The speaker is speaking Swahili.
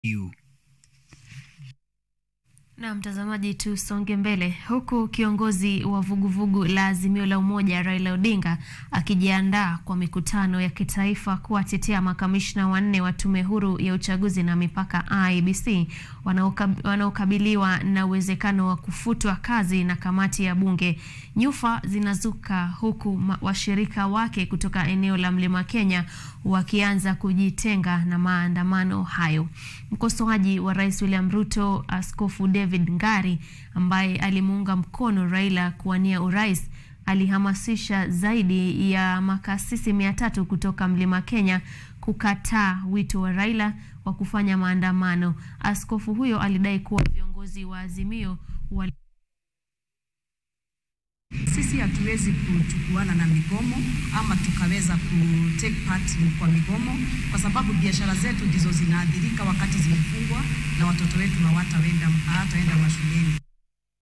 you. Na mtazamaji, tusonge mbele, huku kiongozi wa vuguvugu la Azimio la Umoja Raila Odinga akijiandaa kwa mikutano ya kitaifa kuwatetea makamishna wanne wa Tume Huru ya Uchaguzi na Mipaka IEBC wanaokab- wanaokabiliwa na uwezekano wa kufutwa kazi na kamati ya bunge. Nyufa zinazuka huku ma- washirika wake kutoka eneo la Mlima Kenya wakianza kujitenga na maandamano hayo. Mkosoaji wa Rais William Ruto, Askofu David Ngari ambaye alimuunga mkono Raila kuwania urais alihamasisha zaidi ya makasisi mia tatu kutoka Mlima Kenya kukataa wito wa Raila wa kufanya maandamano. Askofu huyo alidai kuwa viongozi wa Azimio wali Sisi hatuwezi kuchukuana na migomo ama tukaweza ku take part kwa migomo, kwa sababu biashara zetu ndizo zinaathirika wakati zimefungwa na watoto wetu hawataenda hawataenda mashule.